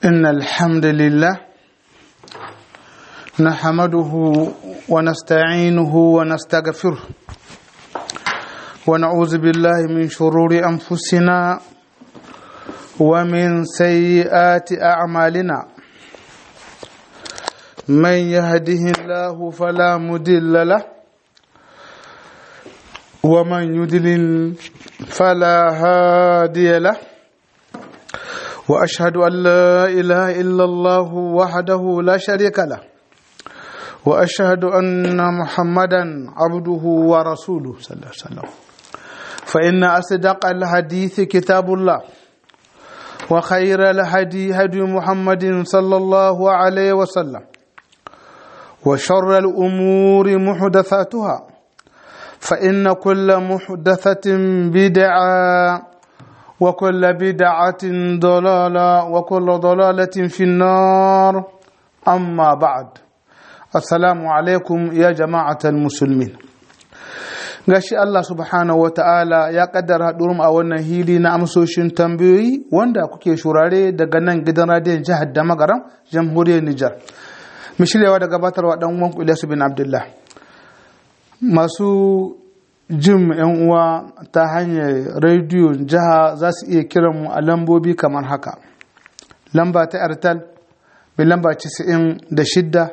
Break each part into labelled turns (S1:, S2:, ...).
S1: إن الحمد لله نحمده ونستعينه ونستغفره ونعوذ بالله من شرور أنفسنا ومن سيئات أعمالنا من يهده الله فلا مضل له ومن يضلل فلا هادي له واشهد ان لا اله الا الله وحده لا شريك له واشهد ان محمدا عبده ورسوله صلى الله عليه وسلم فان اصدق الحديث كتاب الله وخير الهدي هدي محمد صلى الله عليه وسلم وشر الامور محدثاتها فان كل محدثه بدعه وكل بدعة ضلالة وكل ضلالة في النار أما بعد السلام عليكم يا جماعة المسلمين gashi Allah subhanahu wa ta'ala ya kaddara haɗurum a wannan hili na amsoshin tambayoyi wanda kuke shurare daga nan gidan radiyon jihar da magaram jamhuriyar Nijar. Mu shiryawa da gabatarwa ɗan uwan Ilyasu bin Abdullah. Masu jin yan uwa ta hanyar rediyo jiha za su iya kiran mu a lambobi kamar haka lamba ta airtel mai lamba 96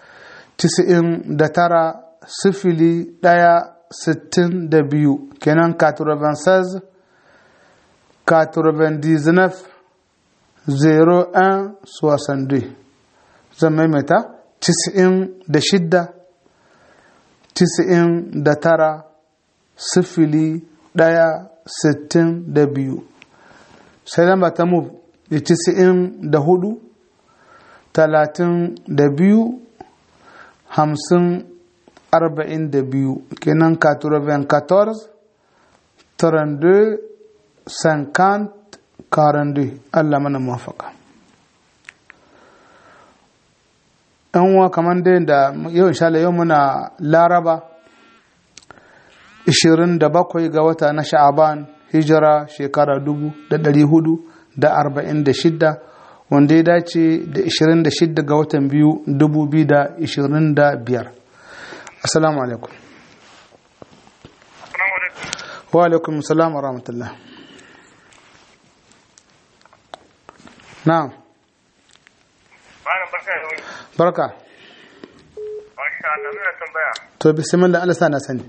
S1: 99 sifili ɗaya sittin da biyu kenan 96 99 01 62 zan maimaita 96 99 sifili ɗaya sittin da biyu sai lamba ta move da tisa'in da hudu talatin da biyu hamsin arba'in da biyu kenan katurban 14 32 50 42 Allah mana mafaka yan uwa kamar dai da yau insha yau muna laraba 27 ga wata na sha'aban hijira shekara 446 wanda ya dace da 26 ga watan biyu 2025 assalamu alaikum wa alaikum salam wa rahmatullah na'am barka to bismillah Allah sana sani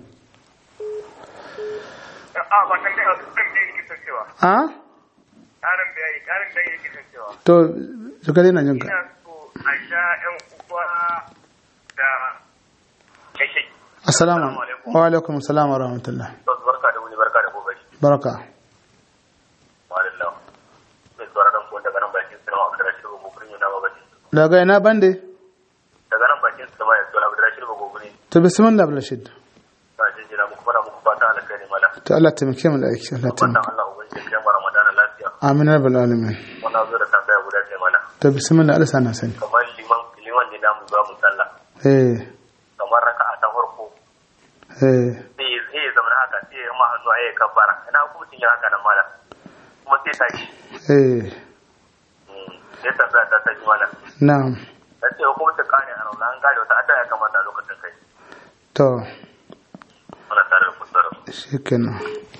S1: a?
S2: ƙarin bayani ƙarin bayani yake cewa
S1: to su kare na jinka
S2: ina so a sha ƴan uwa da kashe
S1: assalamu wa alaikum assalam wa rahmatullah
S2: barka da wuni barka da gobe
S1: baraka
S2: walillah mai tsoron ko daga nan bakin sinima abdurrashid ba gobe ne na ba bakin
S1: daga ina bande
S2: daga nan bakin sinima ya tsoron abdurrashid ba gobe ne
S1: to bismillah abdulrashid
S2: na jinjina muku fara muku fata alkhairi mala
S1: to Allah taimake mu da aiki Allah
S2: wannan
S1: taimake
S2: Allah ubangiji ya kai Ramadan lafiya
S1: amin rabbal alamin
S2: wannan zo da tambaya guda ce mana
S1: to bismillah Allah sana sani
S2: kamar liman liman ne da mu za mu sallah
S1: eh
S2: kamar raka'a ta farko
S1: eh
S2: sai ya zai zama haka sai ya ma hannu a yi kabbara ina hukuncin yin haka nan mala kuma sai ta shi
S1: eh
S2: sai ta ta ta ji mala
S1: na'am
S2: dan sai hukuncin kare a rauna an gane wata adda ya kamata a lokacin kai
S1: to
S2: muna tare da kusur
S1: shikenan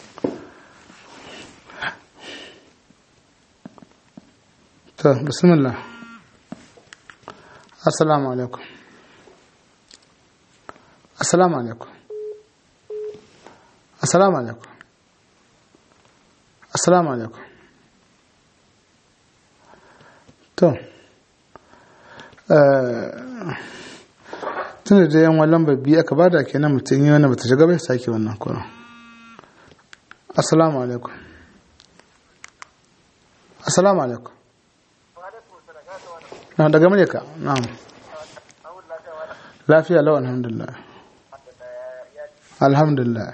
S1: to bismillah assalamu alaikum assalamu alaikum assalamu alaikum assalamu alaikum to tun da yan wallan babbi aka bada kenan mutum yi wani bata shiga bai sake wannan kuma assalamu alaikum assalamu alaikum na daga muryarka na'am lafiya lau alhamdulillah alhamdulillah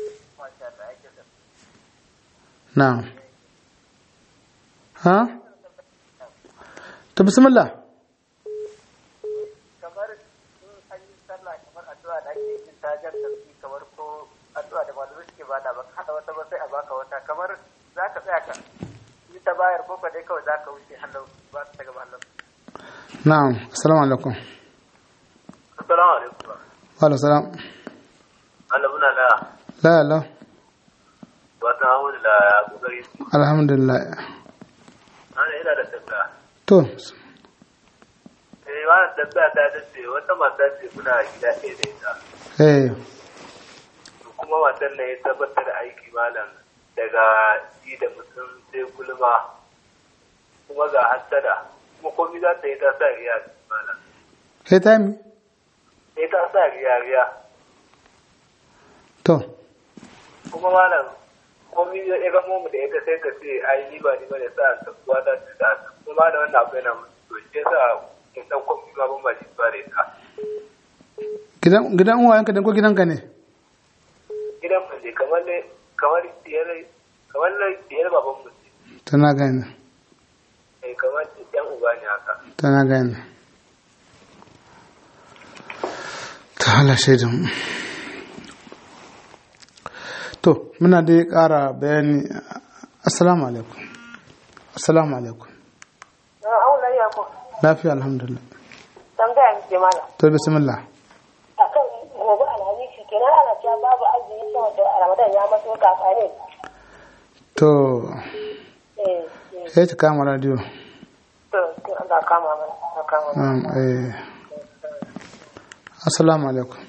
S1: na'am ha ta bismillah
S3: kamar in an yi sallah kamar addu'a da ake yin tajar sarki kamar ko addu'a da malamai suke bada ba hada wata ba sai a baka wata kamar za ka tsaya ka yi ta bayar ko ka dai kawai za ka wuce hannu ba ta gaba Allah
S1: na'am assalamu alaikum
S2: assalamu alaikum
S1: wa alaikum salam
S2: Allah muna la
S1: la la
S2: wata hawo da kokari
S1: alhamdulillah
S2: ana ina da tambaya
S1: to
S2: eh wannan tambaya ta ta ce wata mata ce muna gida ɗaya da ita
S1: eh
S2: to kuma matan nan ya tabbatar da aiki malam daga ji da mutum sai gulma kuma ga hassada kuma komai za ta yi ta sa riya malam
S1: kai ta mi
S2: sai ta sa riya riya
S1: to
S2: kuma malam komai ya ga mu da ita sai ka ce ai ni ba ni ba ne sa ta kuwa ta ce ta kuma da wannan abu yana mutu to shi yasa kin dan komai ma ban ba shi ba da ita
S1: gidan gidan uwayenka ne ko gidanka ne
S2: gidan mu ne kamar ne kamar diyar kamar ne diyar baban mu ce
S1: tana gane
S2: eh kamar yan uba ne haka
S1: tana gane ta hala shaidan to muna dai ƙara bayani assalamu alaikum assalamu alaikum
S4: Na aula ya ko.
S1: lafiya alhamdulillah
S4: Tambaya muke mana.
S1: to bismillah
S4: Akan gobe alhamisi kenan ana cewa babu azumi saboda Ramadan ya maso kafa ne.
S1: to
S4: Eh, eh.
S1: sai ta kama radio
S4: To, to Allah kama mana. Allah kama mana.
S1: um, eh. assalamu alaikum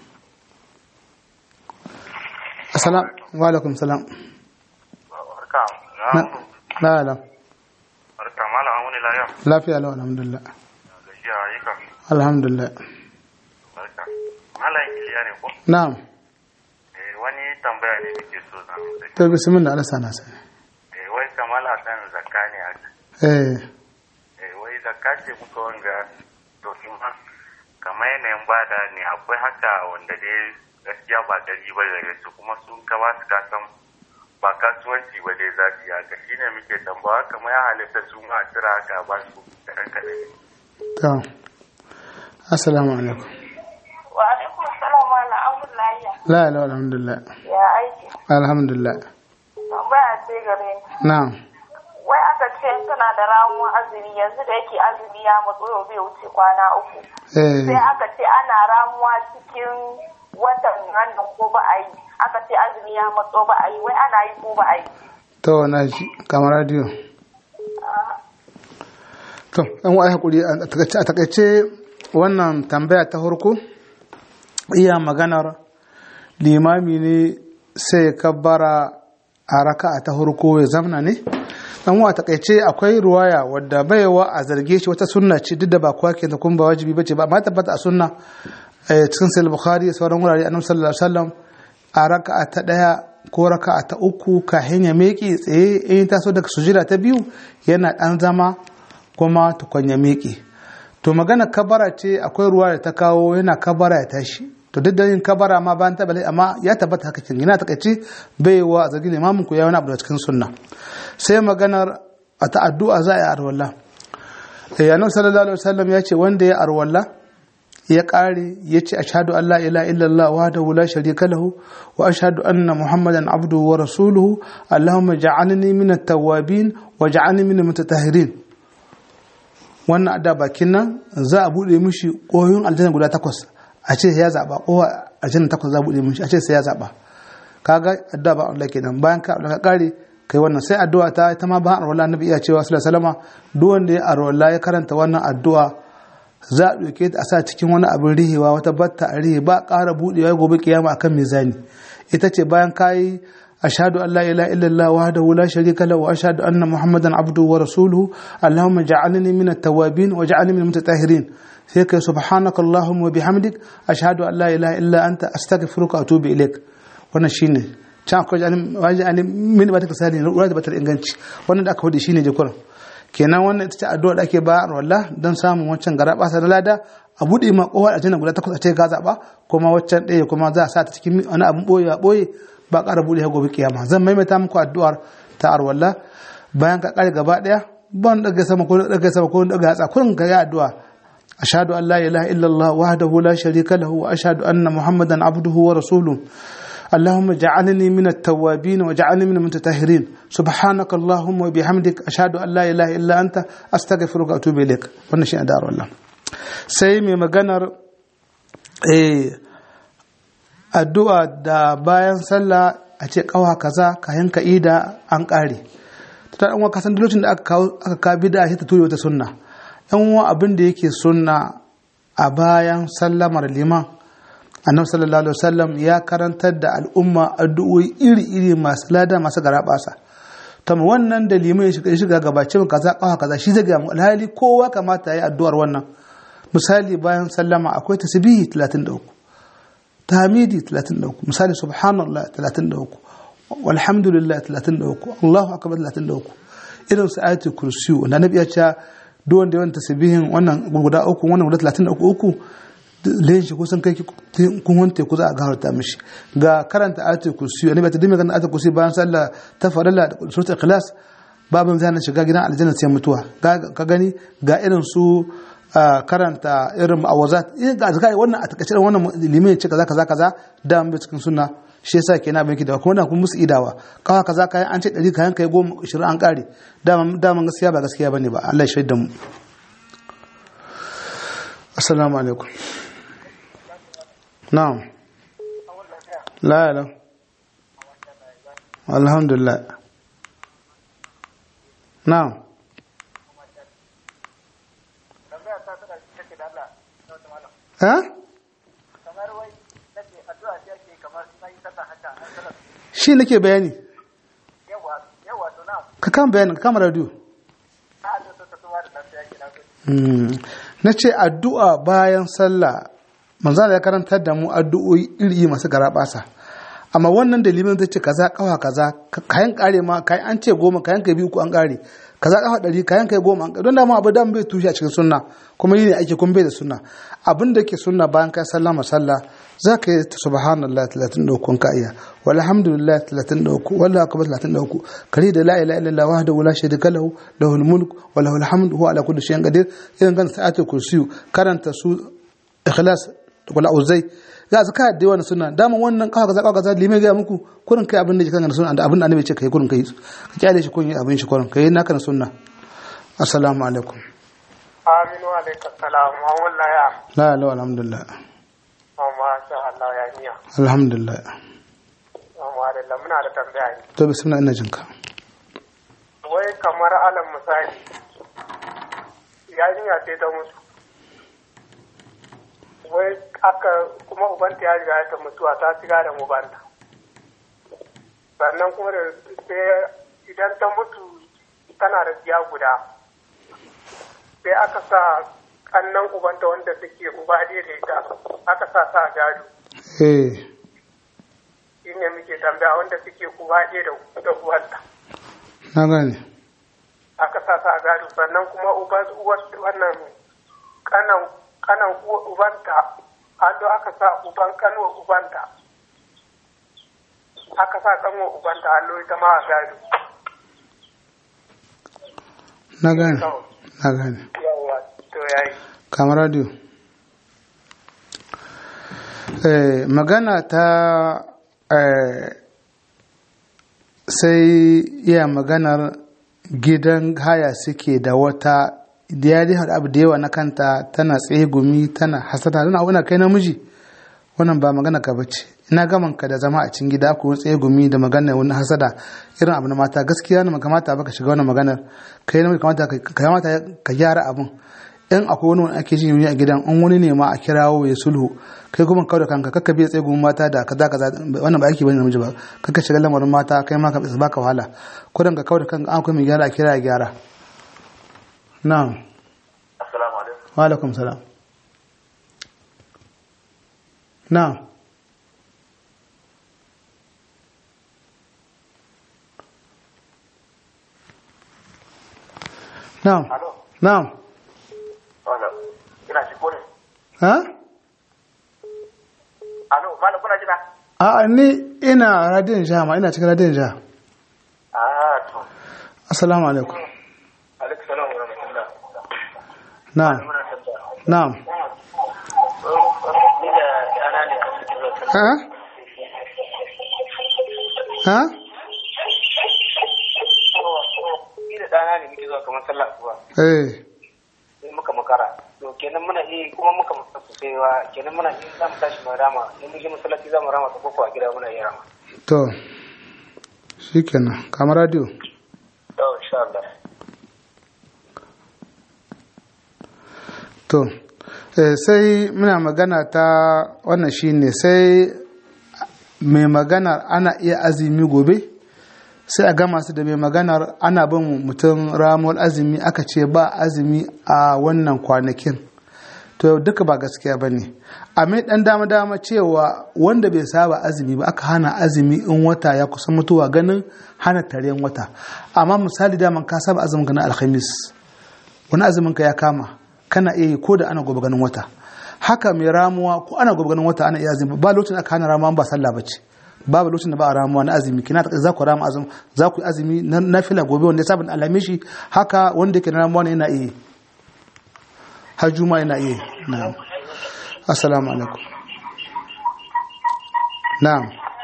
S1: assalam wa alaikum salam
S2: barka
S1: na la la
S2: barka malam amuni lafiya
S1: lafiya lau alhamdulillah
S2: gajiya ayyuka
S1: alhamdulillah
S2: barka malam kiliya ne ko
S1: na'am
S2: eh wani tambaya ne nake so na
S1: to bismillah Allah sana sai
S2: eh wai kamala kan zakka ne haka
S1: eh
S2: eh wai zakka ce muka wanga to kuma kamar yanayin bada ne akwai haka wanda dai gaskiya ba gari ba daga su kuma sun ka ba su kasan ba kasuwanci ba dai za su yi haka shine muke tambawa kamar ya halitta su ma a cira haka ba su kaɗan kaɗan
S1: to assalamu alaikum
S4: Wa alaikum salam wa la'amur lahiya.
S1: la la alhamdulillah
S4: Ya aiki.
S1: alhamdulillah
S4: Tambaya ce gare ni.
S1: na'am
S4: Wai aka ce tana da ramuwa azumi yanzu da yake azumi ya matso yau bai wuce kwana uku.
S1: eh
S4: Sai aka ce ana ramuwa cikin watan hannun ko ba a yi. Aka ce azumi ya matso ba a yi. Wai ana yi ko ba a yi.
S1: to na ji kamar radio to an wa hakuri a takaice a takaice wannan tambaya ta farko iya maganar limami ne sai ya kabbara a raka'a ta farko ya zamna ne dan wa takaice akwai ruwaya wadda baiwa a zarge shi wata sunna ce duk da ba kowa ke da kuma ba wajibi bace ba amma tabbata a sunna eh, cikin sahih bukhari da sauran wurare annabi sallallahu alaihi wasallam a raka'a ta daya ko raka'a ta uku kahin ya meke tsaye in ta so daga sujira ta biyu yana dan zama kuma tukun ya meke to magana kabara ce akwai ruwa da ta kawo yana kabara ya tashi to duk da yin kabara ma bayan ta bale amma ya tabbata haka kin yana takaice bai wa zargin imamin ku ya wani abu da cikin sunna sai maganar a ta addu'a za a yi arwalla eh annabi sallallahu alaihi wasallam ya ce wanda ya arwalla ya kare ya ce ashhadu an la ilaha illallah wahdahu la sharika lahu wa ashhadu anna muhammadan abduhu wa rasuluhu allahumma ja'alni min at-tawwabin wa ja'alni min al-mutatahhirin wannan adda bakin nan za a bude mishi koyon aljanna guda takwas a ce ya zaba ko aljanna takwas za a bude mishi a ce sai ya zaba kaga adda ba Allah kenan bayan ka Allah ka kare kai wannan sai addu'a ta ta ma ba arwala annabi iya cewa sallallahu alaihi wasallam duk wanda ya arwala ya karanta wannan addu'a za a ɗauke ta a sa cikin wani abin rihewa wata batta a rihe ba ƙara buɗewa gobe kiyama akan mizani ita ce bayan kayi ashhadu an la ilaha illallah wahdahu la sharika lahu wa ashhadu anna muhammadan abduhu wa rasuluhu allahumma ja'alni min at-tawwabin wa ja'alni min al-mutatahhirin sai kai subhanaka allahumma wa bihamdik ashhadu an la ilaha illa anta astaghfiruka wa atubu ilaik wannan shine can akwai wani ani min ba ta kasali ruwa da batar inganci wannan da aka hudu shine jikuran kenan wannan ita ce addu'a da ake bayar walla don samun wancan gara basa na lada a buɗe ma kowa a guda takwas a ce ga zaɓa kuma waccan ɗaya kuma za a sa ta cikin wani abin ɓoye a ɓoye ba ƙara buɗe ha gobe kiyama zan maimaita muku addu'ar ta arwalla bayan ka ƙare gaba ɗaya ban ɗaga sama ko ɗaga sama ko ɗaga hatsa kun ga ya addu'a ashhadu an la ilaha illallah wahdahu la sharika lahu wa ashhadu anna muhammadan abduhu wa rasuluhu اللهم اجعلني من التوابين واجعلني من المتطهرين سبحانك اللهم وبحمدك أشهد أن لا إله إلا أنت أستغفرك وأتوب إليك wannan shi addu'ar Allah sai mai maganar eh addu'a da bayan sallah a ce kawa kaza ka yanka ida an kare ta dan uwa kasan lokacin da aka kawo aka ka bid'a sai ta ture wata sunna dan uwa abin da yake sunna a bayan sallamar liman annabi sallallahu alaihi wasallam ya karantar da al'umma addu'o'i iri-iri masu lada masu garabasa ta wannan da liman ya shiga shiga gabacin kaza kawa kaza shi zai ga mu alhali kowa kamata ya yi addu'ar wannan misali bayan sallama akwai tasbihi 33 tahmidi 33 misali subhanallah 33 walhamdulillah 33 Allahu akbar 33 irin su ayatul kursi na nabi ya ce duk wanda yawan tasbihin wannan guda uku wannan guda 33 layin shi kusan kai kun wante ku za a gafarta mishi ga karanta ayatul kursi annabi ta dimi kan ayatul kursi bayan sallah ta farilla da suratul ikhlas babin zai shiga gidan aljanna sai mutuwa ka gani ga irin su karanta irin awazat ga azkari wannan a takaice wannan limin ce kaza kaza kaza da mun cikin sunna shi yasa kenan ban da kuma kuma musu idawa kawa kaza kayan an ce 100 kayan kai 10 20 an kare da da mun gaskiya ba gaskiya bane ba Allah ya shaida mu assalamu alaikum na'am la la alhamdulillah na'am ha
S3: kamar wai nake addu'a ce ake kamar sai sallah haka an sallah
S1: shi nake bayani
S3: yawa yawa to na
S1: ka kan bayani ka kama radio
S3: a da ta tsuwa da lafiya ke na
S1: na ce addu'a bayan sallah manzana ya karantar da mu addu'o'i iri masu garabasa amma wannan dalilin zai ce kaza kawa kaza kayan kare ma kayan an ce goma kayan kai biyu ko an kare kaza kafa ɗari kayan kai goma an don da ma abu dan bai tushe a cikin sunna kuma yi ne ake kun bai da sunna abin da ke sunna bayan kai sallah masalla za ka yi subhanallah 33 ka iya walhamdulillah 33 wallahu akbar 33 kare da la ilaha illallah wahdahu la sharika lahu lahul mulk wa lahul hamdu huwa ala kulli shay'in qadir idan kan sa'atul kursiyu karanta su ikhlas wala uzai ga zaka da yawan suna dama wannan kawa kaza kawa kaza limai ga muku kurin kai abin da ke kan sunna da abin da annabi ce kai kurin kai ka kyale shi kun yi abin shi kurin kai naka na sunna assalamu alaikum
S3: aminu alaikum salam wa wallahi ya
S1: la la alhamdulillah
S3: ma sha Allah ya niya
S1: alhamdulillah
S3: amma da muna da tambaya ne
S1: to bismillah ina jinka
S3: wai kamar alam misali yarinya ce ta mutu wai aka kuma ubanta ya riga ta mutuwa ta shiga da ubanta sannan kuma da sai idan ta mutu tana da biya guda sai aka sa kannan ubanta wanda suke uba ɗaya da ita aka sa sa gado
S1: eh
S3: shi ne muke tambaya wanda suke uba ɗaya da da uwanta
S1: na gane
S3: aka sa sa gado sannan kuma uban uwar wannan kanan kanan uwa- ubanta an zo aka sa uban kanwa ubanta aka sa kanwa ubanta allo ita ma a gado
S1: na gane na gane
S3: yawwa to yayi
S1: kamar radio eh, magana ta eh, sai iya maganar gidan haya suke da wata da ya dai abu da yawa na kanta tana tsaye gumi tana hasada tana abu na kai namiji wannan ba magana ka bace ina gaman ka da zama a cikin gida ko tsaye gumi da magana wani hasada irin abu na mata gaskiya ne kamata ba ka shiga wannan maganar kai namiji kamata ka kamata ka gyara abun in akwai wani wani ake jin yuni a gidan in wani ne ma a kirawo ya sulhu kai kuma kawai da kanka kakka biya tsaye gumin mata da kaza kaza wannan ba aiki bane namiji ba kakka shiga lamarin mata kai ma ka baka wahala ko dan ka kawai da kanka an akwai mai gyara a kira ya gyara na'am
S2: assalamu alaikum
S1: wa alaikum salam na'am na'am
S2: alo
S1: na'am
S2: wala ina shi kone
S1: ha
S2: alo malam kuna jina
S1: a'a ni ina radiyon jiha ma ina cikin radiyon jiha
S2: ah to
S1: assalamu alaikum
S2: alaikum salam wa rahmatullah
S1: na'am
S2: muna tambaya
S1: na'am
S2: ni da ana ne a cikin zuwa
S1: ha ha
S5: ni da ɗana ne muke zuwa kamar sallah asuba
S1: eh
S5: sai muka makara to kenan muna iya kuma muka makara sosai wa kenan muna iya za mu tashi mu rama in mun je masallaci za mu rama ta koko a gida muna iya rama
S1: to shikenan kamar radio
S5: to insha Allah
S1: to eh, sai muna magana ta wannan shine sai mai maganar ana iya azumi gobe sai a gama su da mai maganar ana bin mutum ramuwar azumi aka ce ba azumi a wannan kwanakin to duka ba gaskiya ba ne a mai dan dama dama cewa wanda bai saba azumi ba aka hana azumi in wata ya kusa mutuwa ganin hana taren wata amma misali daman ka saba azumin ganin alhamis wani azumin ka ya kama kana iya yi ko da ana gobe ganin wata haka mai ramuwa ko ana gobe ganin wata ana iya azumi ba lokacin aka hana ramuwa ba sallah bace babu lokacin da ba a ramuwa na azumi kina ta za ku rama azumi za ku yi azumi na nafila gobe wanda ya saba da alame shi haka wanda yake na ramuwa ne yana iya yi. har juma yana iya yi. na'am assalamu alaikum na'am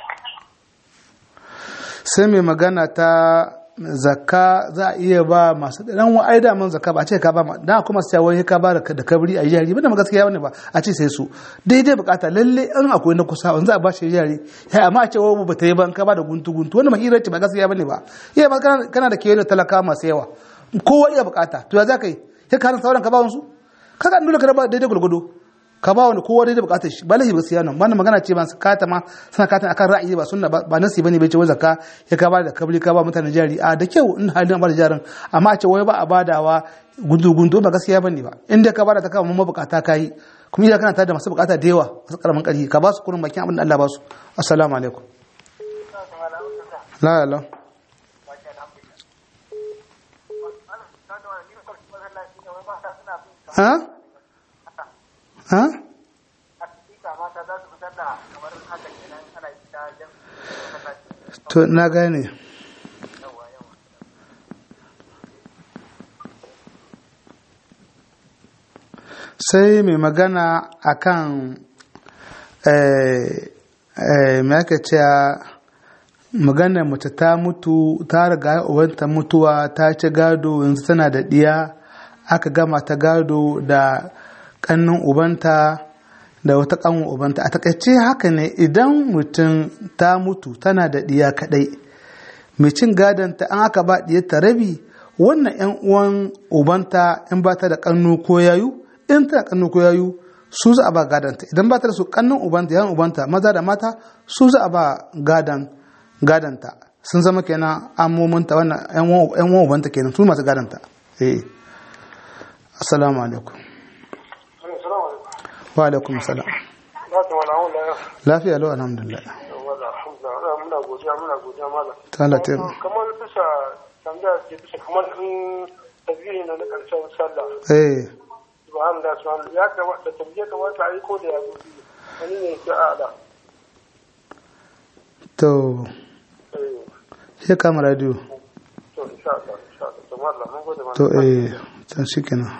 S1: sai mai magana ta zakka za a iya ba masu dan wa ai daman zakka ba a ce ka ba ma dan kuma sai wai ka ba da da kabri a jari ba da gaskiya wani ba a ce sai su daidai bukata lalle in akwai na kusa wanda za a ba shi jari ya amma a ce wa ba ta yi ba in ka ba da guntu guntu wannan mahirar ce ba gaskiya bane ba iya ba kana kana da kewaye da talaka masu yawa kowa iya bukata to ya za ka yi sai ka sauran ka ba wasu kaga dole ka ba daidai gulgudu ka ba wani kowa daidai bukatar shi ba lahi ba siya nan wannan magana ce ba su kata ma suna kata akan ra'ayi ba sunna ba nasi bane bai ce wai zakka ya ka ba da kabri ka ba mutane jari a da kyau in halin ba da jarin amma a ce wai ba a badawa gundu gundu ba gaskiya bane ba inda ka bada ta kama mun bukata kai kuma idan kana tare da masu bukata da yawa masu karamin ƙarfi ka ba su kurin bakin abin da Allah ba su assalamu alaikum la la ha ha to na gane sai mai magana akan mai aka ce magana mace ta mutu ta riga uwanta mutuwa ta ci gado yanzu tana da ɗiya aka gama ta gado da ƙannin ubanta da wata ƙanwa ubanta a takaice haka ne idan mutum ta mutu tana da ɗiya kaɗai mai cin gadonta an aka ba ɗiyarta rabi wannan 'yan uwan ubanta in ba ta da ƙannu ko yayu in tana ƙannu ko yayu su za a ba gadonta idan ba ta da su ƙannun ubanta yan ubanta maza da mata su za a ba gadon gadonta sun zama kenan amominta wannan 'yan uwan ubanta kenan su masu gadonta eh assalamu alaikum wa alaikum salam lafiya lau alhamdulillah
S3: muna godiya muna godiya malam
S1: ta ta
S3: kamar bisa tambaya ce bisa kamar in tasbihi na na karshen sallah
S1: eh
S3: subhanallah subhanallah ya kamata tambaye kamata a yi ko da ya zo biyu wani ne ke ala
S1: to
S3: eh
S1: sai kama radio
S3: to insha Allah insha Allah to malam mun gode malam
S1: to eh can shikenan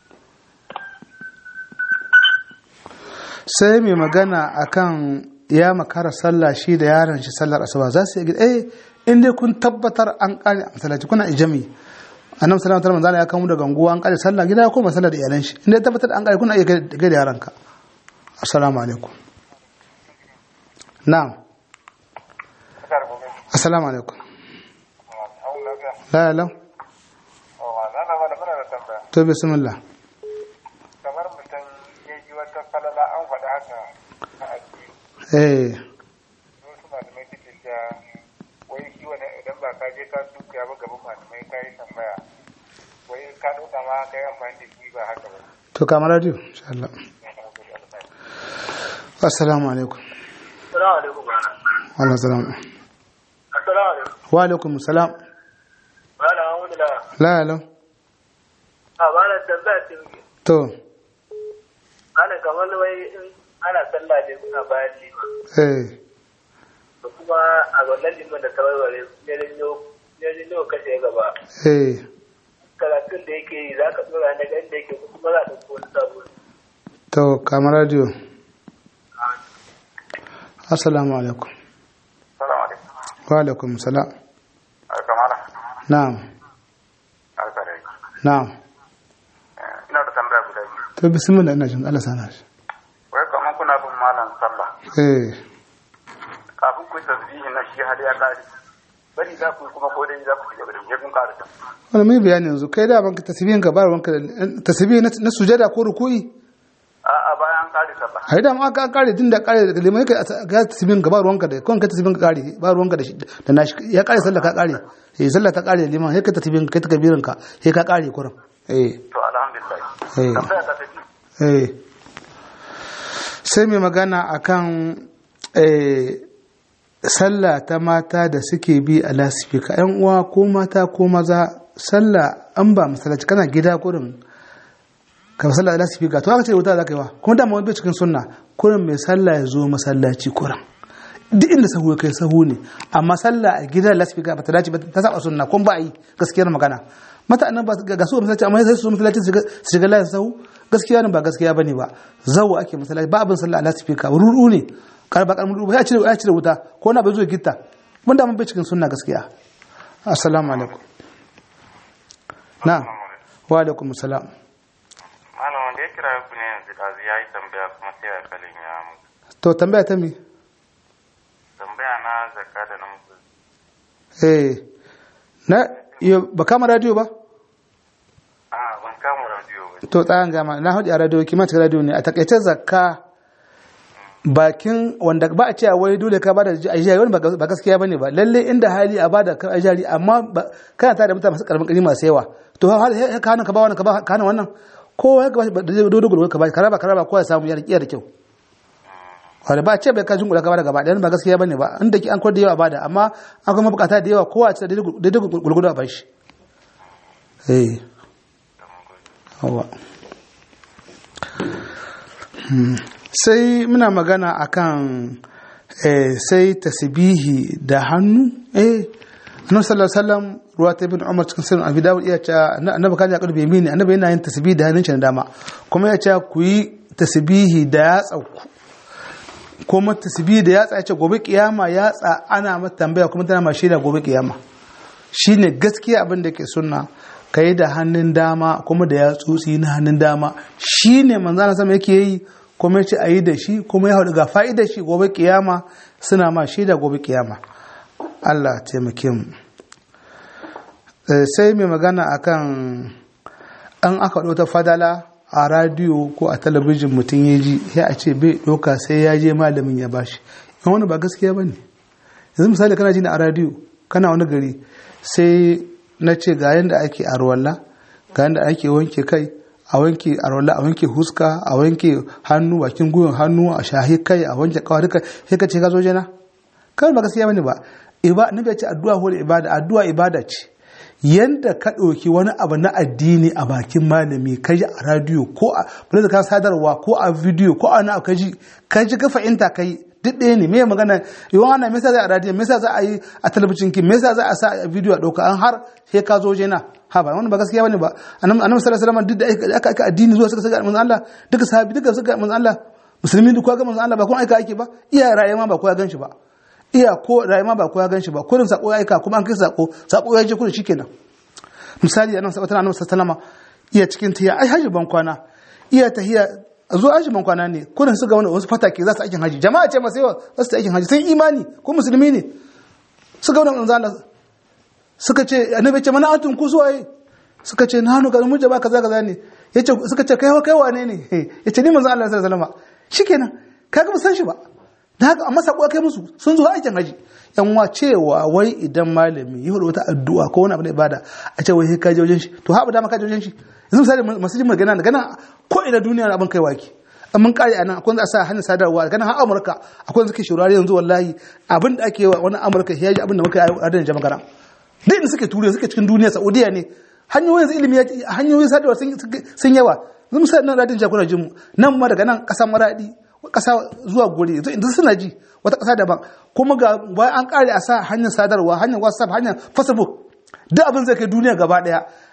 S1: sai mai magana akan ya makara sallah shi da yaron shi sallar asuba za su yi gida eh in dai kun tabbatar an kare a masallaci kuna ijami annabi sallallahu alaihi wasallam ya kawo daga ganguwa an kare sallah gida ya koma sallar da iyalan shi in dai tabbatar an kare kuna iya gaida yaranka assalamu alaikum na'am assalamu alaikum la la to bismillah
S5: kamar mutum ya ji wata falala an faɗa haka a addini
S1: eh
S5: wasu malamai suke cewa wai shi wani idan ba ka je ka tuka ba gaban malamai ka yi tambaya wai ka ɗauka ma ka yi amfani da shi ba haka ba
S1: to kamar radio insha Allah assalamu alaikum
S3: assalamu alaikum
S1: wa alaikum salam
S3: assalamu alaikum
S1: wa alaikum salam
S3: malam alhamdulillah
S1: la la
S3: a malam tambaya ce muke
S1: to
S3: malam kamar wai in ana sallah ne kuna bayan liman
S1: eh
S3: da kuma a wannan liman da tawarware ne janyo kashe gaba
S1: eh
S3: karatun da yake yi za ka tsora na ganin da yake ko kuma za ka ɗauko wani sabo
S1: to kamar radio assalamu alaikum
S2: Salamu alaikum.
S1: wa alaikum salam
S5: kamala
S1: na'am
S5: alkare
S1: na'am
S5: ina da tambaya guda biyu
S1: to bismillah ina jin Allah sana shi
S5: wai kamar kuna bin malam sallah
S1: eh
S5: kafin ku yi tasbihi na shi har ya kare bari za ku yi kuma ko dai za ku ci gaba da je kun kare ta
S1: wani mai bayani yanzu kai da banka tasbihin ka bar wanka da tasbihi na na sujada ko ruku'i
S5: a a bayan kare sallah
S1: ai da ma ka kare din da kare da limai ka ga tasbihin ka bar wanka da kon ka tasbihin ka kare ba ruwanka da shi da nashi ya kare sallah ka kare eh sallah ta kare liman sai ka tasbihin ka ta kabirin ka sai ka kare kuran eh
S5: to alhamdulillah
S1: Eh.
S5: tambaya ta tafi
S1: eh sai mai magana akan eh sallah ta mata da suke bi a lasifika yan uwa ko mata ko maza sallah an ba masallaci kana gida kurin ka sallah da lasifika to aka ce wuta za ka yi wa kuma dama wani bai cikin sunna kurin mai sallah ya zo masallaci kurin duk inda sahu ya kai sahu ne amma sallah a gidan lasifika ba ta dace ba ta saba sunna kun ba a yi gaskiyar magana mata annan ba ga su masallaci amma sai su masallaci su shiga layin sahu gaskiya ne ba gaskiya bane ba zawo ake masallaci ba abin sallah a lasifika rudu ne karba karmin rubu ya cire ya cire wuta ko na bai zo gitta mun da mun bai cikin sunna gaskiya assalamu alaikum na wa alaikum assalam
S2: malam wanda ya kira ku ne yanzu ɗazu ya yi tambaya kuma sai a kalin ya mutu
S1: to tambaya ta mi
S2: tambaya na zakka da na mutu
S1: eh na yo ba kama radio ba
S2: a ban kama radiyo ba
S1: to tsayan gama na hudu a radio kima cikin radio ne a takaice zakka bakin wanda ba a cewa wai dole ka bada ajiyari wani ba gaskiya bane ba lalle inda hali a bada kan ajiyari amma ba- kana tare da mutane masu karamin kari masu yawa to har har ka hana ka ba wannan ka ba ka hana wannan kowa ya ba da dodo gudu ka ba ka raba ka raba kowa ya samu yana kiyar da kyau wanda ba a ce bai ka jingula ka bada gaba ɗaya ba gaskiya bane ba inda ki an kwar da yawa bada amma an kuma bukata da yawa kowa a ce daidai gulgudu a bashi eh Hawa. Hmm. sai muna magana akan eh, sai tasbihi da hannu eh annabi sallallahu alaihi wasallam ruwa ta ibn umar cikin sirrin abi dawud iya ce annabi kan ya karbe mini annabi yana yin tasbihi da hannun shi na dama kuma ya ce ku yi tasbihi da yatsa ku kuma tasbihi da yatsa ya ce gobe kiyama yatsa ana mata tambaya kuma tana ma shaida gobe kiyama shine gaskiya abin da ke sunna ka yi da hannun dama kuma da yatsotsi na hannun dama shine manzana sama yake yi kuma ce a yi da shi kuma ya haɗu ga fa'idar shi gobe kiyama suna ma shaida gobe kiyama Allah taimake mu Eh, sai mai magana akan an aka ɗauta fadala a radiyo ko a talabijin mutum ya ji ya a ce bai ɗauka sai ya je malamin ya bashi in wani ba gaskiya ba ne yanzu misali kana ji na a radiyo kana wani gari sai na ce ga yadda ake arwalla ga yadda ake wanke kai a wanke arwalla a wanke huska a wanke hannu bakin gwiwan hannu a shahi kai a wanke kawai duka sai ka ce ka zo jana kawai ba gaskiya bane ba iba nabi ya ce addu'a ko ibada addu'a ibada ce yanda ka ɗauki wani abu na addini a bakin malami ka ji a radiyo ko a bari ka sadarwa ko a bidiyo ko a na ka ji ka ji ka fahimta ka yi duk ɗaya ne me magana yawan ana me yasa za a radiyo me yasa za a yi a talabijin ki me yasa za a sa a bidiyo a ɗauka an har sai ka zo jena ha ba wannan ba gaskiya bane ba annabi annabi sallallahu alaihi wasallam duk da aka aka addini zuwa suka saka manzon Allah duka sahabi duka suka manzon Allah musulmi duk ga manzon Allah ba kuma aika ake ba iya rayuwa ba ko ya ganshi ba iya ko rayuwa ba ko ya ganshi ba kullum sako ya aika kuma an kai sako sako ya je kullum shikenan misali annabi sallallahu alaihi wasallam iya cikin tiya ai haji ban kwana iya tahiya zo haji ban kwana ne kullum su ga wani wasu fatake za su aikin haji jama'a ce masu yawa za su aikin haji sun imani ko musulmi ne su ga wani manzo Allah suka ce annabi ce mana atun ku suwaye suka ce na hannu ga mun jaba kaza kaza ne yace suka ce kai kai wane ne yace ni manzo Allah sallallahu alaihi wasallam shikenan kaga ba san shi ba da haka amma sako kai musu sun zo aikin haji yan wa cewa wai idan malami yi wata addu'a ko wani abu da ibada a ce wai ka je wajen shi to haɓu dama ka je wajen shi yanzu misali masu jin magana da gana ko ina duniya abin kai waki an mun kare anan akwai wanda a sa hanyar sadarwa gana har amurka akwai wanda suke shurare yanzu wallahi abin da ake wa wani amurka ya ji abin da muka yi a radin jama'a duk inda suke turiya suke cikin duniya saudiya ne hanyoyin ilimi hanyoyin sadarwa sun yawa yanzu misali nan radin jakuna jimu nan ma daga nan ƙasar maradi kasa zuwa guri yanzu suna ji wata kasa daban kuma ga bayan an kare a sa hanyar sadarwa hanyar whatsapp hanyar facebook duk abin zai kai duniya gaba daya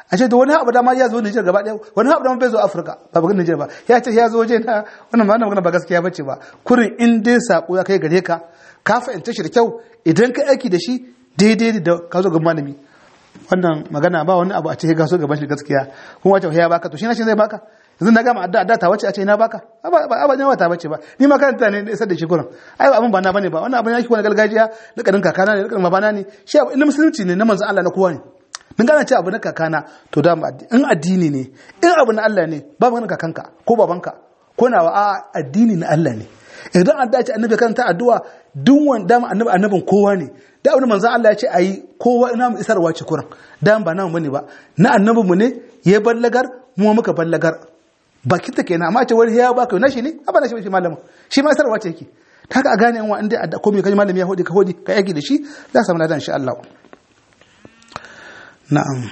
S1: a ce da wani abu da ma ya zo Nijar gaba ɗaya wani abu da ma bai zo Afirka ba ba Nijar ba ya ce ya zo waje na wannan ma magana ba gaskiya bace ba kurin in dai sako ya kai gare ka ka fahimta shi da kyau idan ka aiki da shi daidai da ka zo ga malami wannan magana ba wani abu a ce ka so gaban shi gaskiya kuma wace ya baka to shi na shi zai baka yanzu na gama adda adda ta wace a ce ina baka ba ba ne wata bace ba ni ma karanta ne isar da shi gurin ai abin ba na bane ba wannan abin yake wani gargajiya da kadin kakana ne da kadin babana ne shi abu inda musulunci ne na manzon Allah na kowa ne mun gane cewa abu na kakana to da in addini ne in abu na Allah ne ba magana kakanka ko babanka ko nawa a addini na Allah ne idan an dace annabi karanta addu'a duk wanda annabi annabin kowa ne da abin manzon Allah ya ce ayi kowa ina mu isarwa ce kuran dan ba namu bane ba na annabinmu ne ya ballagar mu muka ballagar bakin ta kenan amma ce wani ya baka na shi ne a bana shi shi malamin shi ma sarwa ce yake ta ka gane yan wanda a komai kaji malami ya hodi ka hodi ka yaki da shi za samu ladan insha Allah na'am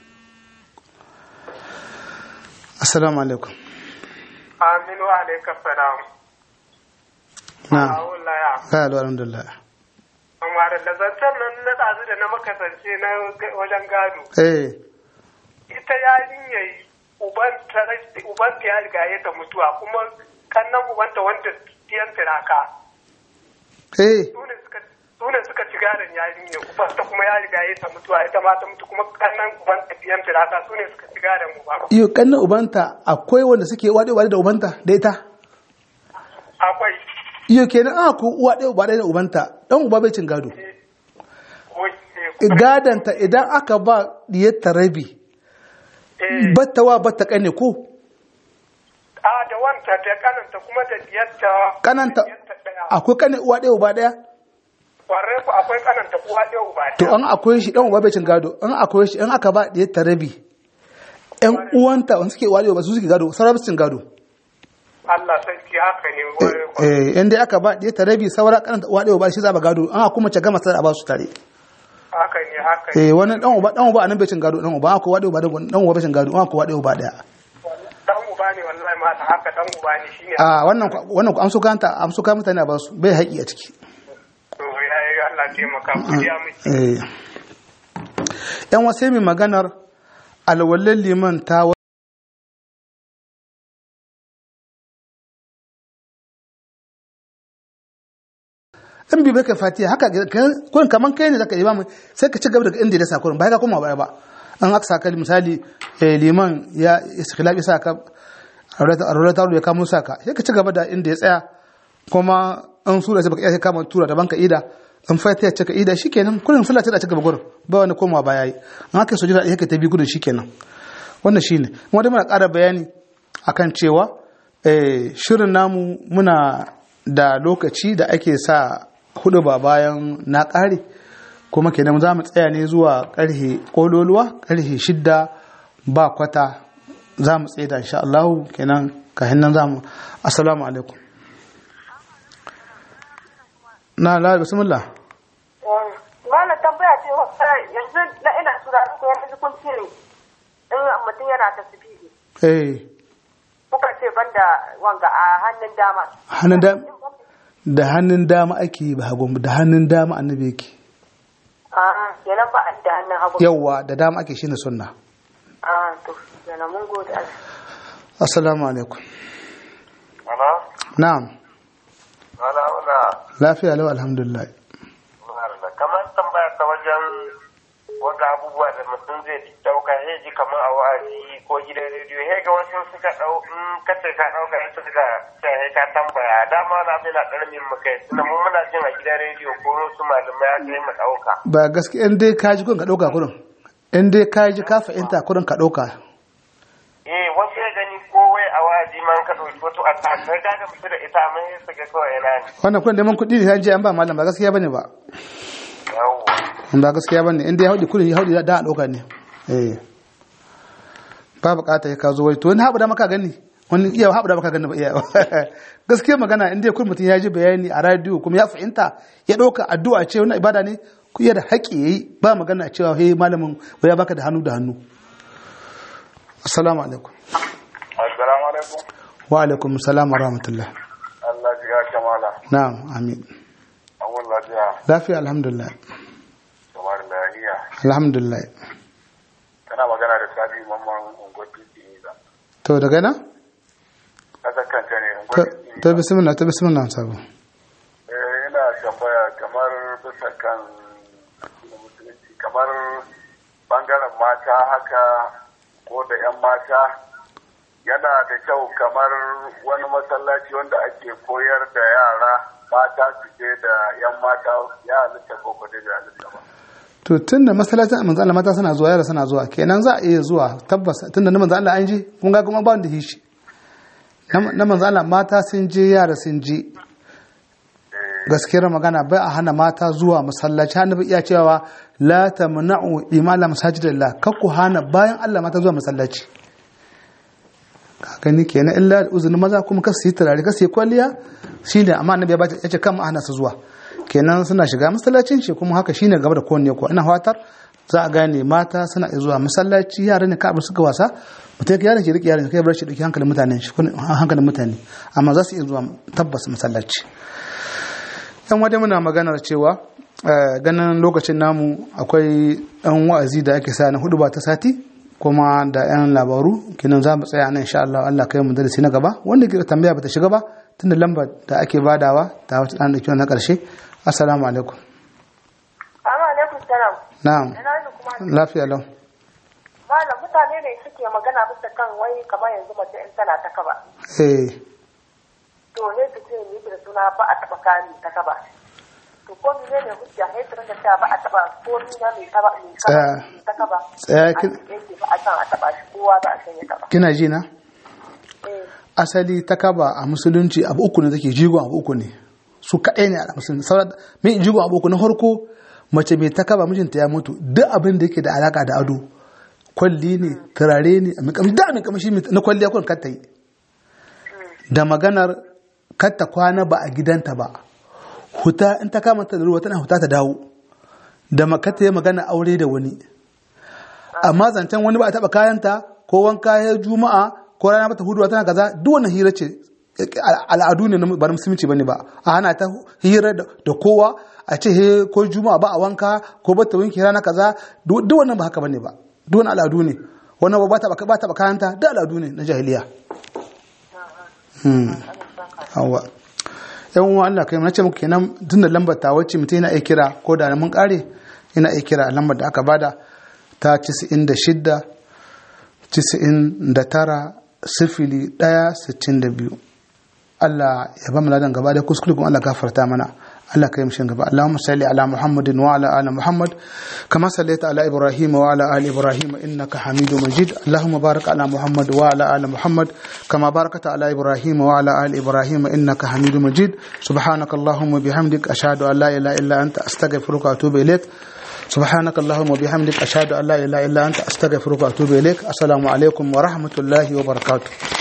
S1: assalamu alaikum
S3: aminu alaikum salam
S1: na'am
S3: Awulaya.
S1: ka alhamdulillah
S3: amma da zancen nan na ɗazu da na makasance na wajen gado
S1: eh
S3: ita yarinyar ubanta ubanta ya riga ya ta mutuwa kuma kannan ubanta wanda tiyan tiraka
S1: eh
S3: su ne suka su ne suka ci gadon yarinyar ubanta kuma ya riga ya ta mutuwa ita ma ta mutu kuma kannan ubanta tiyan tiraka su ne suka ci gadon uba
S1: iyo kanna ubanta akwai wanda suke wade wade da ubanta da ita
S3: akwai
S1: iyo kenan a ku uwa ɗaya uba ɗaya da ubanta dan uba bai cin gado
S3: wai
S1: gadanta idan aka ba diyar rabi
S3: eh
S1: battawa batta kane ko
S3: a da wanta da kananta kuma da diyarta
S1: kananta
S3: diyarta ɗaya.
S1: akwai kane uwa ɗaya uba ɗaya
S3: kwarai ku akwai kananta uwa ɗaya uba
S1: to
S3: ɗaya
S1: an akwai shi dan uba bai cin gado an akwai shi an aka ba diyar ta rabi ƴan uwanta wanda suke walewa ba su suke gado sauran su cin gado
S3: Allah sarki haka ne kwarai ku.
S1: eh in dai aka ba diyar ta rabi saura kananta uwa ɗaya uba shi za ba gado an kuma ce gama sai a ba su tare
S3: haka ne haka ne
S1: eh wani dan uba dan uba anan bai cin gado dan uba akwai wade uba dan uba bai cin gado an akwai wade uba daya
S3: dan uba ne wallahi ma haka dan uba ne shine
S1: a wannan wannan ku amsu kanta amsu kan mutane a ba su bai haƙi a ciki
S3: to ya yi Allah taimaka ku ya miki
S1: eh yan wasu mai maganar alwallan liman ta wa- in bi baka fatiha haka kun kaman kai ne zaka yi ba mu sai ka ci gaba daga inda ya sa kurin ba ka koma baya ba an aka saka misali eh, liman ya iskhlaq ya saka aure ta ya kamo saka sai ka ci gaba da inda ya tsaya kuma an sura sai baka iya kama tura daban ka ida in fatiha ce ka ida shikenan kullum sallah ta ci gaba gurin ba wani komawa baya yi an aka sujada yake ta bi gudun shikenan wannan shine kuma dai muna ƙara bayani akan cewa eh, shirin namu muna da lokaci da ake sa hudu ba bayan na ƙare kuma kenan za mu tsaya ne zuwa ƙarhe ƙololuwa ƙarhe shidda ba kwata za mu tsaye da insha Allah kenan kahin nan za mu assalamu alaikum na la bismillah
S4: Malam tambaya ce yanzu na ina sura ko yanzu kun cire in mutum yana tasbihi
S1: eh
S4: kuka ce banda wanga a hannun dama.
S1: hannun da da hannun dama ake yi ba hagun da hannun dama annabi yake
S4: Ah, kenan ba a da hannun hagu.
S1: yawwa da dama ake shine sunna
S4: Ah, to kenan mun gode Allah.
S1: assalamu alaikum
S2: Ana?
S1: na'am
S2: Ana wala.
S1: lafiya lau alhamdulillah
S2: Kamar tambaya ta wajen wanda abubuwa da mutum zai dauka ya ji kamar a wa'azi ko gidan rediyo ya ga wasu suka dau in ka ce ka dauka ya suka sai ka tambaya dama na bai na karamin mu kai tunda mu muna jin a gidan rediyo ko wasu malamai aka yi mu dauka
S1: ba gaskiya in dai kaji kun ka dauka kurin in dai kaji ka fahimta kurin ka dauka
S2: eh wasu ya gani ko wai a wa'azi man ka dauki wato a ta ka ga mutu da ita amma sai su ga kawai yana ne
S1: wannan kurin neman kuɗi ne an je an ba malam ba gaskiya bane ba
S2: yawwa
S1: ba gaskiya bane in dai ya haudi kurin ya haudi da a dauka ne eh ba bukata ya ka zo wai to wani haɓu da maka gani wani iya haɓu da maka gani ba iya gaskiya magana in dai kurin mutum ya ji bayani a radio kuma ya fahimta ya ɗauka addu'a ce wannan ibada ne ku iya da haƙƙi yayi ba magana cewa he malamin ya baka da hannu da hannu assalamu alaikum
S5: assalamu alaikum
S1: wa alaikum salam wa rahmatullah
S5: Allah ya kamala
S1: na'am amin
S5: awon lafiya
S1: lafiya alhamdulillah
S5: kamar lahiya
S1: alhamdulillah
S5: kana magana da rabi mamman ungwatu ba
S1: to daga nan
S5: ƙasar kanta ne
S1: to
S5: ungwatu
S1: to bismillah to bismillah sabo
S5: ina tambaya kamar bisa kan addinin musulunci kamar bangaren mata haka ko da 'yan mata yana da kyau kamar wani masallaci wanda ake koyar da yara mata su je da 'yan mata ya halitta ko ko dai bai halitta ba
S1: to tunda masallacin manzo Allah mata suna zuwa yara suna zuwa kenan za a iya zuwa tabbas tunda na manzo Allah an je kun ga kuma ba wanda hishi na na manzo Allah mata sun je yara sun je gaskiyar magana bai a hana mata zuwa masallaci hannu iya cewa la tamna'u imala masajidillah kakku hana bayan Allah mata zuwa masallaci ka gani kenan illa da uzunin maza kuma kasu yi turare kasu yi kwalliya shine amma annabi ya bace yace kan ma hana su zuwa kenan suna shiga masallacin shi kuma haka shine gaba da kowanne ko ina fatar za a gane mata suna iya zuwa masallaci yara ne ka suka wasa mutum ya yaron shi rike yaron kai bar shi dauki hankalin mutane shi hankalin mutane amma za su iya zuwa tabbas masallaci yan waje muna maganar cewa eh, ganin lokacin namu akwai ɗan wa'azi da ake sa na hudu ba ta sati kuma da yan labaru kinan za mu tsaya nan insha Allah Allah kai mu darasi na gaba wanda ke da tambaya bata shiga ba tunda lambar da ake badawa ta wata ɗan da kiwon na ƙarshe assalamu alaikum
S4: Assalamu alaikum salam.
S1: na'am
S4: Ina ni kuma
S1: lafiya lau
S4: malam mutane ne suke magana bisa kan wai kamar yanzu mace in tana ta kaba.
S1: eh
S4: To ne su ce ni da suna ba a taba kani ta kaba. To ko ni ne hujja ne su rinka cewa ba a taba ko ni na mai kaba mai kaba
S1: Tsaya.
S4: mai ta kaba.
S1: Tsaya kin-
S4: An yake ba a san a taba shi kowa ba a san ya taba.
S1: kina ji na
S4: Eh.
S1: asali ta kaba a musulunci abu uku ne take jigon abu uku ne su kaɗai ne a musulunci sauran mai jigon abu uku na farko mace mai ta kaba mijinta ya mutu duk abin da yake da alaka da ado kwalli ne turare ne mai kamshi da mai kamshi na kwalliya kun kar ta yi da maganar kar ta kwana ba a gidanta ba huta in ta kama ta da ruwa tana huta ta dawo da makata ya magana aure da wani amma zancen wani ba a taba kayanta ko wanka ya juma'a ko rana mata huduwa tana kaza duk wannan hira ce al'adu ne na ba na musulunci bane ba a hana ta hira da da kowa a ce he ko juma'a ba a wanka ko ba ta wanke rana kaza duk duk wannan ba haka bane ba duk wannan al'adu ne wannan ba ta ba ta kayanta duk al'adu ne na jahiliya hmm hawa yan uwa Allah kai na ce muku kenan tun da lambar ta wacce mutum yana iya kira ko da mun kare yana iya kira a lambar da aka bada ta 96 99 sifili ɗaya sittin da biyu Allah ya ba mu ladan gaba da kuskure kuma Allah gafarta mana Allah kai mishin gaba Allahumma salli ala Muhammadin wa ala ali Muhammad kama sallaita ala Ibrahim wa ala ali Ibrahim innaka Hamidu Majid Allahumma barik ala Muhammad wa ala ali Muhammad kama barakta ala Ibrahim wa ala ali Ibrahim innaka Hamidu Majid subhanaka Allahumma bihamdik ashhadu an la ilaha illa anta astaghfiruka wa atubu ilaik سبحانك اللهم وبحمدك أشهد أن لا إله إلا أنت أستغفرك وأتوب إليك السلام عليكم ورحمة الله وبركاته